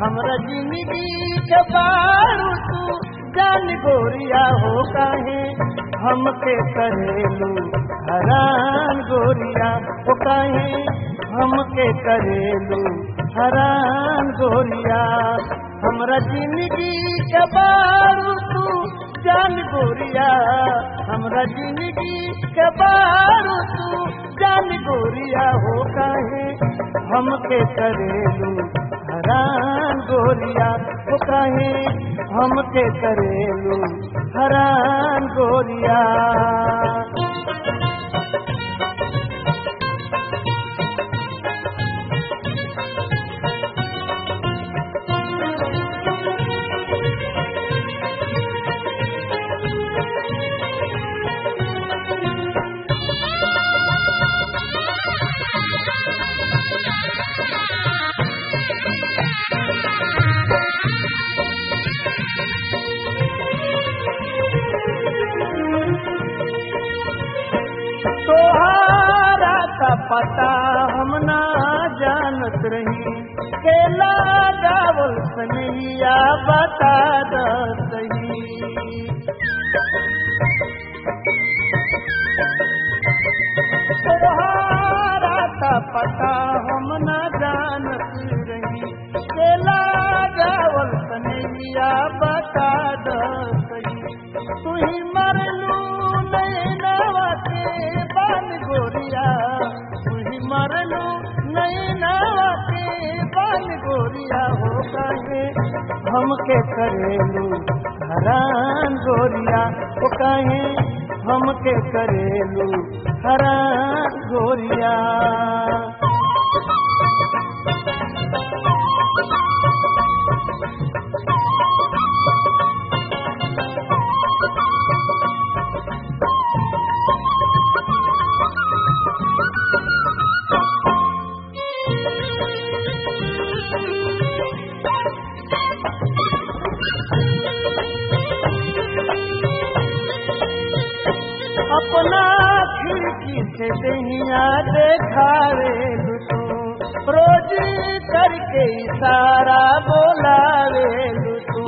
हमरा जिंदगी के बारू तू जान गोरिया हो काहे हमके करेलू हरान गोरिया हो काहे हमके करेलू हरान गोरिया हमरा जिंदगी के बारू तू जान गोरिया हमरा जिंदगी के बारू तू जान गोरिया हो काहे हमके करेलू हरान गोरिया हो काहे हमके करेलू हरान गोरिया तोहारा का पता हम ना जानत रही केला गावल सनैया बता द सही तोहारा का पता हम ना जानत रही केला गावल सनैया बता द सही तू ही मरलू नैनवा के बाल गोरिया तू ही मरलू नैनवा के बाल गोरिया हो काहे हमके करेलू हरान गोरिया हो काहे हमके करेलू हरान गोरिया अपना खिड़की से दहिया देखावे तू रोज करके इशारा बोलावे तू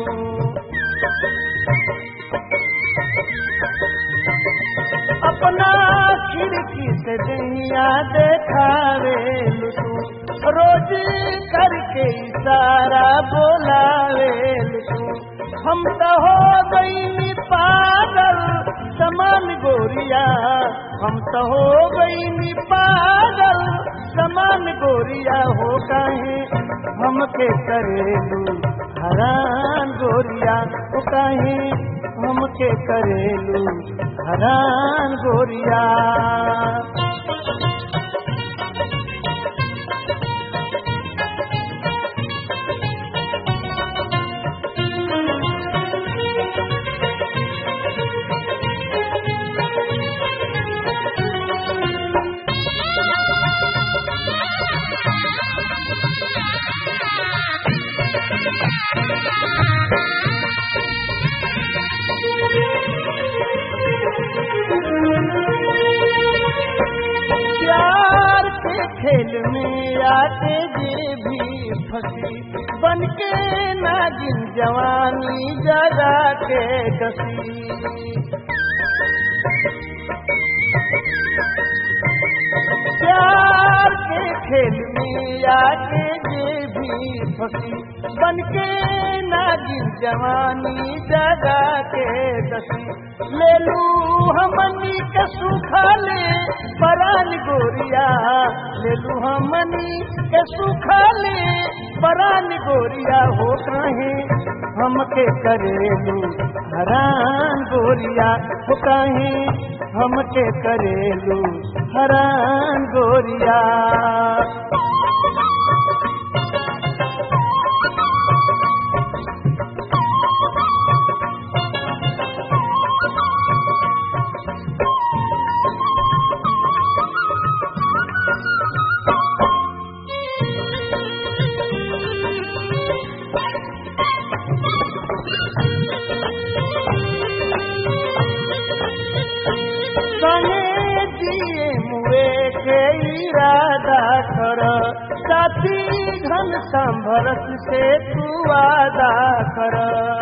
अपना खिड़की से दहिया देखावे तू रोज करके इशारा बोलावे तू हम तो हो गई पागल समान गोरिया हम तो हो गई पागल समान गोरिया हो काहे हमके करेलू हरान गोरिया हो काहे हमके करेलू हरान गोरिया प्यार के खेल में आते जे भी फंसी बन के नागिन जवानी जगा के डसी प्यार के खेल में आके जे भी फंसी बन के नागिन जवानी जगा के दसी ले लू हमनी के सुखा ले परान गोरिया ले लू हमनी के सुखा ले परान गोरिया हो काहे हमके करेलू हरान गोरिया हो काहे हमके करेलू हरान गोरिया संगे दिए मुए के इरादा कर साथी घन संभरत से तू वादा कर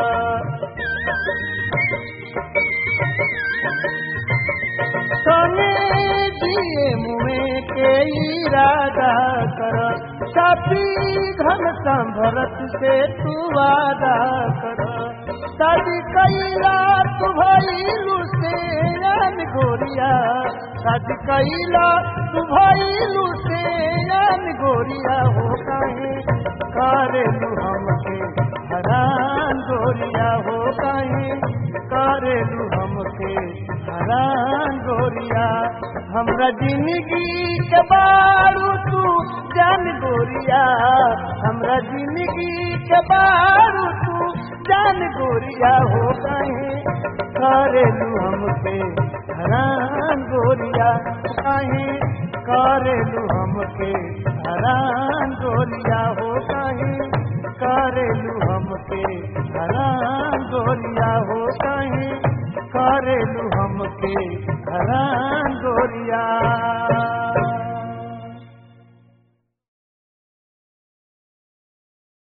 सोने दिए मुँह के इरादा कर साथी घन संभरत से तू वादा कर शादी कैला तू भैलू से यान गोरिया शादी कैला तू भैलू से यान गोरिया हो काहे करेलू हमके हरान गोरिया हो काहे करेलू हमके हरान गोरिया हमरा जिंदगी के बारू तू जान गोरिया हमरा जिंदगी के बारू तू जान गोरिया हो काहे करेलू हमके हरान गोरिया काहे करेलू हमके हरान गोरिया हो काहे करेलू हमके हरान गोरिया हो काहे करेलू हमके हरान गोरिया